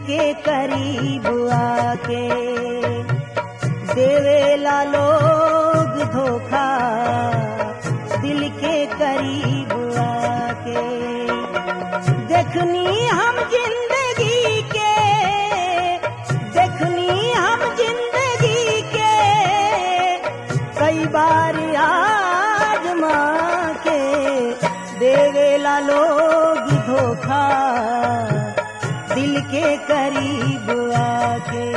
के करीब आके देवेला लोग धोखा दिल के करीब आके देखनी हम जिंदगी के देखनी हम जिंदगी के कई बार आजमा के देवेला लोग धोखा दिल के करीब आके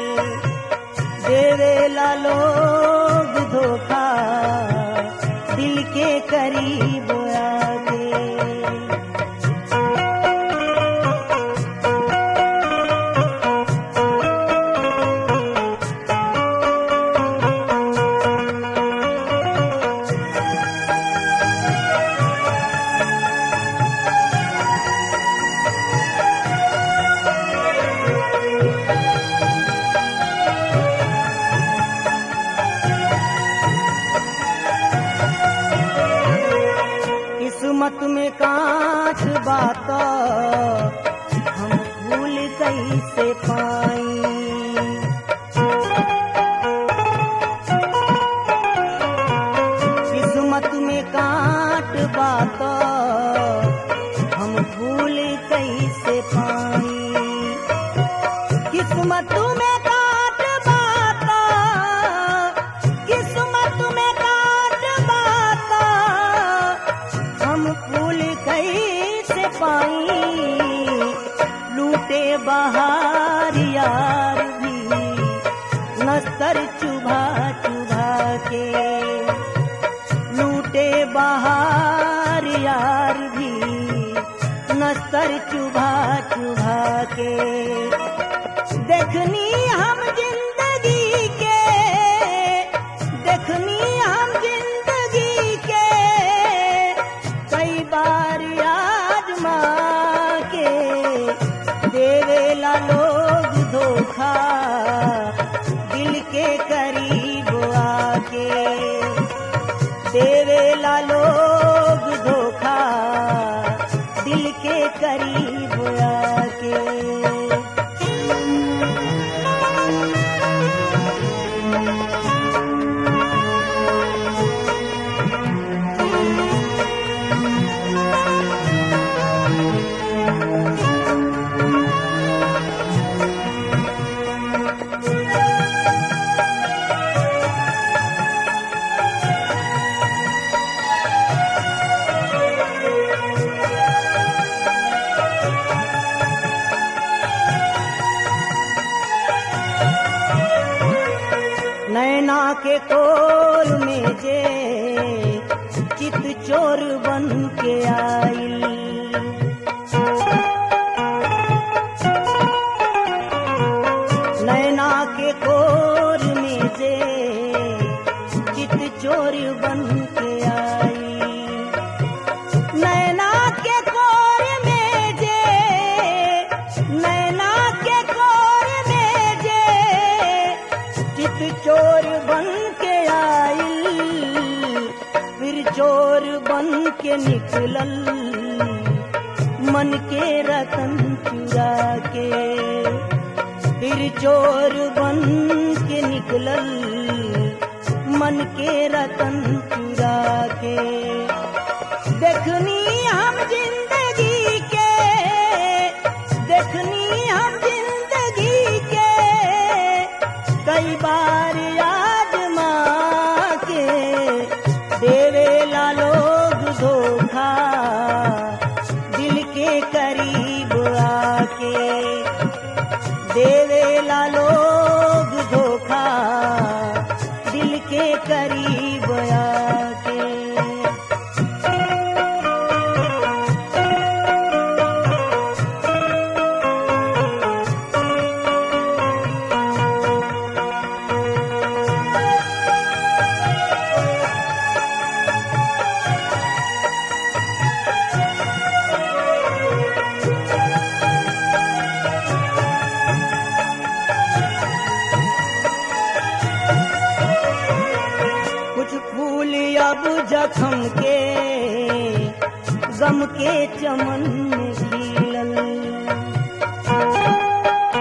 देवेला लोग धोखा दिल के करीब आके किस्मत में कांच बात हम भूल कैसे पाई किस्मत में कांट बात हम भूल कैसे पाई किस्मत में काट बाता किस्मत में काट बाता हम फूल कैसे पाई लूटे बहार यार भी नस्तर चुभा चुभा के लूटे बहार यार भी नस्तर चुभा चुभा के देखनी हम जिंदगी के देखनी हम जिंदगी के कई बार आजमा के देवेला लोग धोखा दिल के करीब आके देवेला लोग धोखा दिल के करीब आके नैना के कोल में जे चित चोर बन के आइल नैना के कोर में जे चित चोर बन के आई नैना के कोर में जे नैना के कोर में जे चित चोर बन के आइल फिर चोर बन के निकलल मन के रतन चुरा के फिर चोर बन के निकलल मन के रतन चुरा के देखनी हम जिंदगी के देखनी हम जिंदगी के कई बार आजमा के देवेला लोग धोखा दिल के करीब आके देवेला लोग धोखा दिल के करीब आके कुछ फूल अब जखम के गम के चमन में खिलल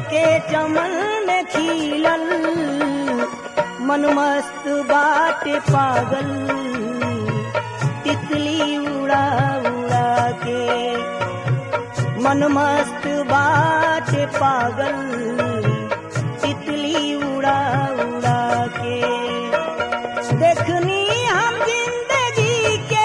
के चमन में खिलल मन मस्त बाटे पागल तितली उड़ा उड़ा के मन मस्त बाटे पागल तितली उड़ा उड़ा के देखनी हम जिंदगी के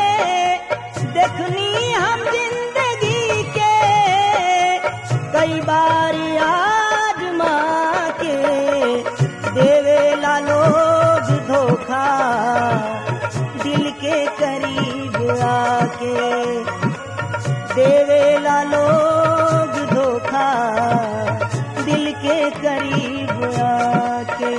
देखनी हम जिंदगी के कई बार आजमा के देवेला लोग धोखा दिल के करीब आके देवेला लोग धोखा दिल के करीब आके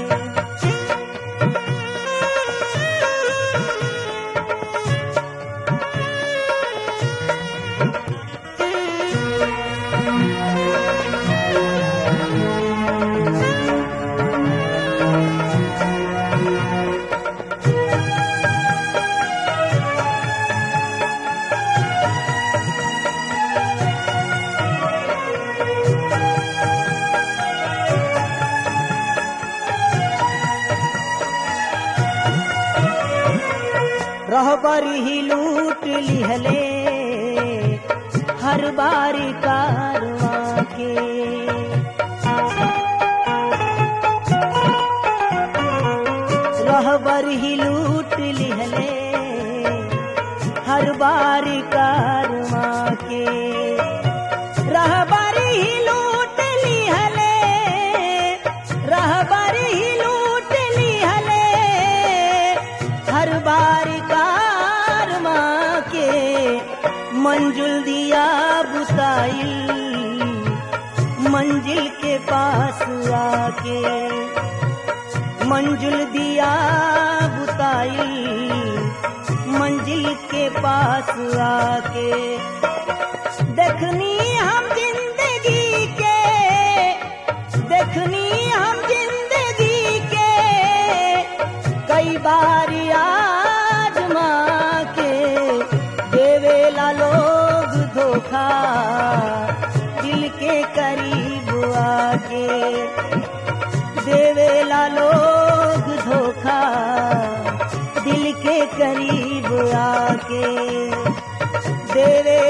रहबर ही लूट लिहले हर बारी कारवा के रहबर ही लूट लिहले हर बारी कारवा के रहबर ही लूट लिहले रहबर ही लूट लिहले हर बार कार माँ के मंजुल दिया बुताई मंजिल के पास आके मंजुल दिया बुताई मंजिल के पास आके देखनी हम जिंदगी के देखनी हम जिंदगी के कई बार आजमा के देवेला लोग धोखा दिल के करीब आके देवेला लोग धोखा दिल के करीब आके देवे